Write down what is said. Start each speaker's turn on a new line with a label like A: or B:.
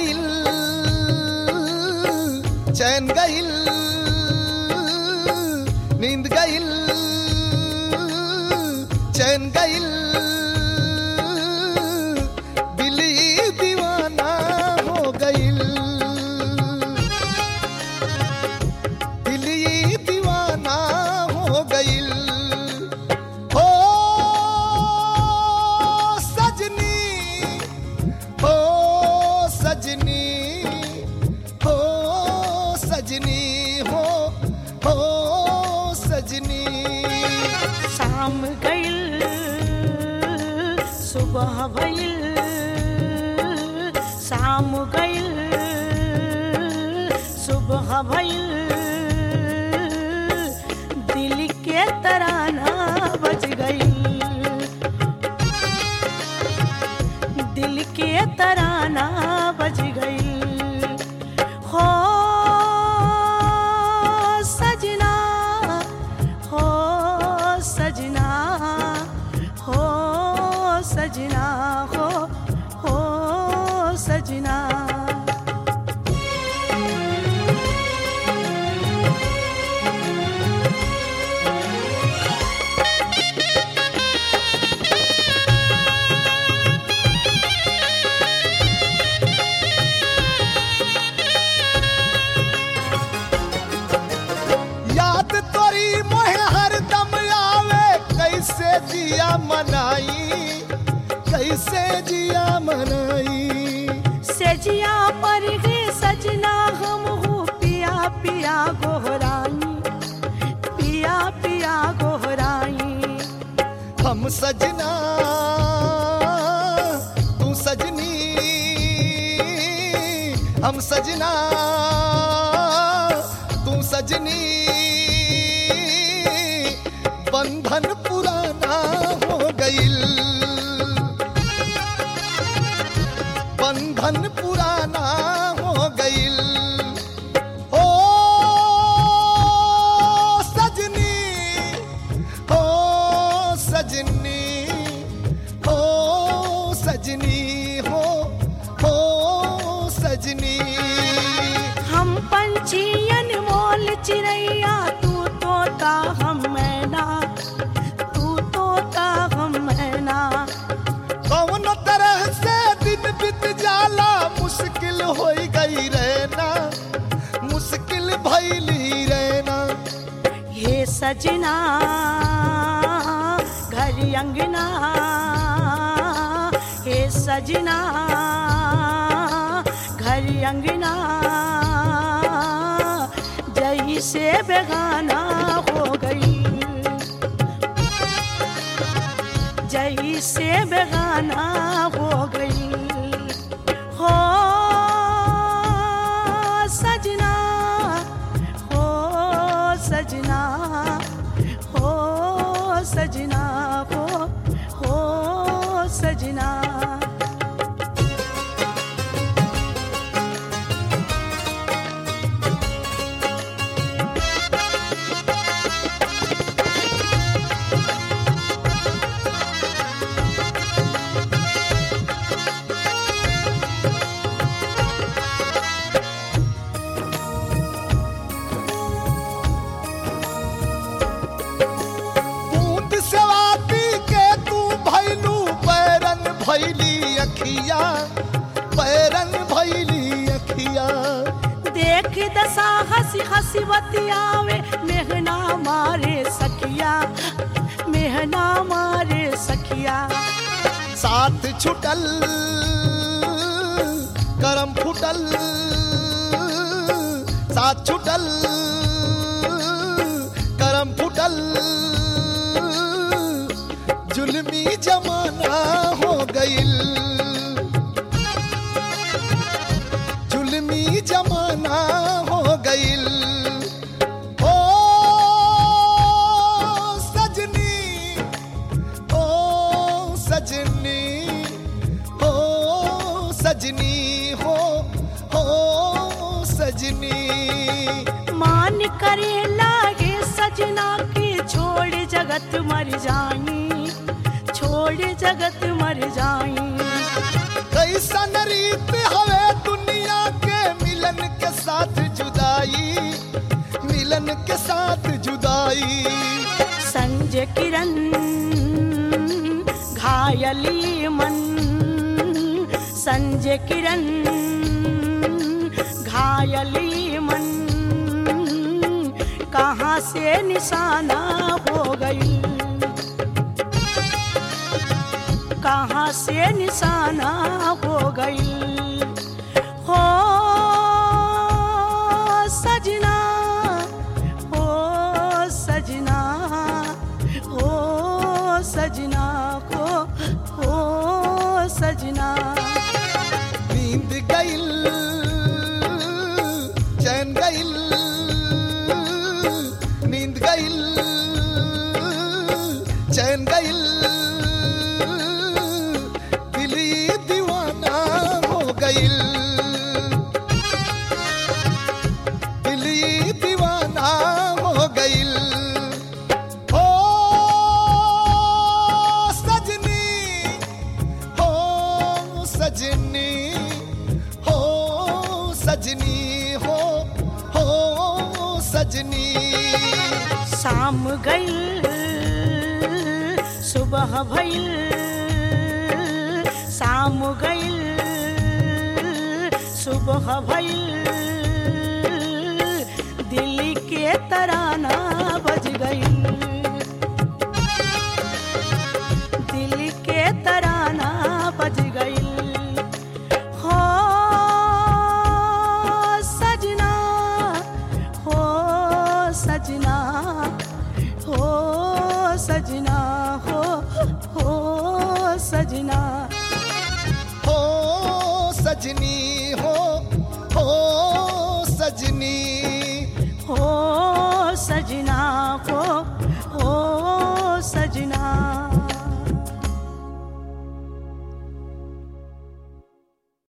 A: गइल चैन गइल नींद गइल चैन गइल दिली दीवाना हो गइल दिली दीवाना हो गइल हो सजनी हो सजनी हो सजनी हो हो सजनी
B: शाम गइल सुबह भइल शाम गइल सुबह भइल दिल के तराना बज गइल दिल के तराना बज गइल हो सजना हो सजना हो सजना हो हो सजना
A: याद तोरी मोहे हरदम आवे कैसे जिया मनाई कैसे जिया मनाई
B: सेजिया पर गे सजना हम हो पिया पिया गोहराई पिया पिया गोहराई
A: हम सजना तू सजनी हम सजना तू सजनी बंधन पुराना हो गइल बंधन पुराना हो गइल ओ सजनी हो सजनी हो सजनी हो हो सजनी
B: हम पंछियन मोल चिड़ैया तू तोता हम मैना तू तोता हम मैना
A: कौन तरह से दिन बीत जाला मुश्किल हो गई रहना मुश्किल भैली रहना
B: हे सजना घर अंगना हे सजना घर अंगना जई से बेगाना हो गई जई से बेगाना हो गई हो सजना हो सजना हो सजना हो हो सजना
A: बूंद सेवाती के तू भैलू बैरन भैली अखिया बैरन भैली अखिया
B: देख दशा हंसी हंसी बतियावे मेहना मारे सखिया मेहना मारे सखिया
A: साथ छुटल करम फुटल साथ छुटल करम फुटल जुल्मी जमाना हो गइल जुल्मी जमाना हो गइल ओ सजनी ओ सजनी हो सजनी हो हो सजनी
B: मान करे लागे सजना के छोड़ जगत मर जाई छोड़ जगत मर जाई
A: कैसन रीत हवे दुनिया
B: संजय किरण घायली मन कहाँ से निशाना हो गई कहाँ से निशाना हो गई हो सजना हो सजना हो सजना हो हो सजना
A: नींद गइल चैन गइल नींद गइल चैन गइल दिली दीवाना हो गइल दिली दीवाना हो गइल हो सजनी हो सजनी हो सजनी हो हो सजनी
B: शाम गईल सुबह भइल शाम गईल सुबह भइल दिल के तराना बज गईल दिल के तराना बज गईल हो सजना हो सजना हो सजना हो हो सजना
A: हो सजनी हो हो सजनी